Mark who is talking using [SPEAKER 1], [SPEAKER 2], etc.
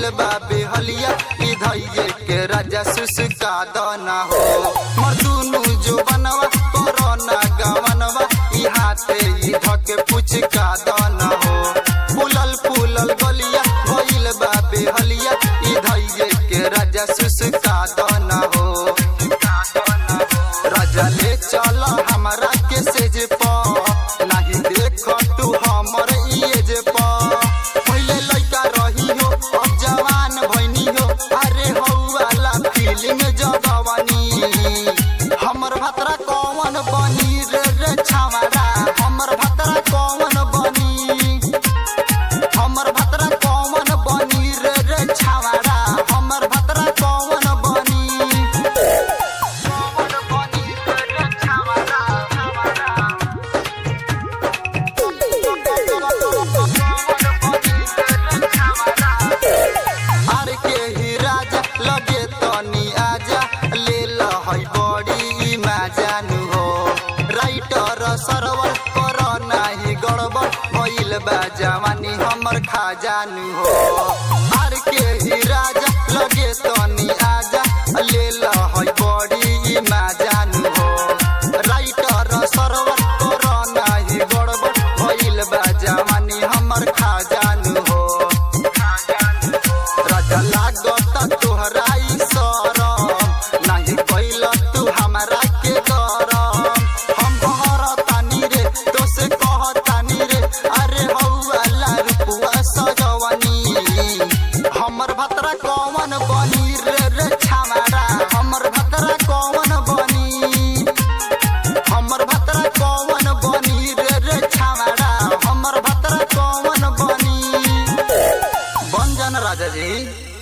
[SPEAKER 1] भइल बा बेहलिया ई धैये के राजा सुसका दना हो मर दुनु जो बनवा कोरोना गवनवा ई हाथे ई धके पुचका दना हो फूलल फूलल गलिया भइल बा बेहलिया ई धैये के राजा सुसका दना हो राजा ले चल हमरा के सेज प नाही देख तू हमर इएज प पहिले लइका रही हो अब जवान भइनी हो अरे हौ वाला फीलिंग जगवानी हमर भतरा कौन बनी रे रे छावरा हमर भतरा कौन बनी हमर भतरा कौन बनी रे रे छावरा हमर भतरा कौन बनी कौन बनी रे रे छावरा छावरा आर के ही राजा लगे तनी आजा ले लहई बड़ी माजानु हो राइटर सरवर कर नाही गड़बड़ भइल बा जवानी हमर खाजानु हो आर के ही राजा लगे तनी आजा ले लहई बड़ी माजानु हो राइटर सरवर कर नाही गड़बड़ भइल बा जवानी हमर खाजानु हो राजा लागत तोहराई सरम नाही कैल तू हमरा के गरम हम कहरतानी रे तोसे कहतानी रे अरे हौ वाला रुपुआ सजवनी हमर भतरा कौन बनी रे रे छामारा हमर भतरा कौन बनी हमर भतरा कौन बनी रे रे छामारा हमर भतरा कौन बनी बन जान राजा जी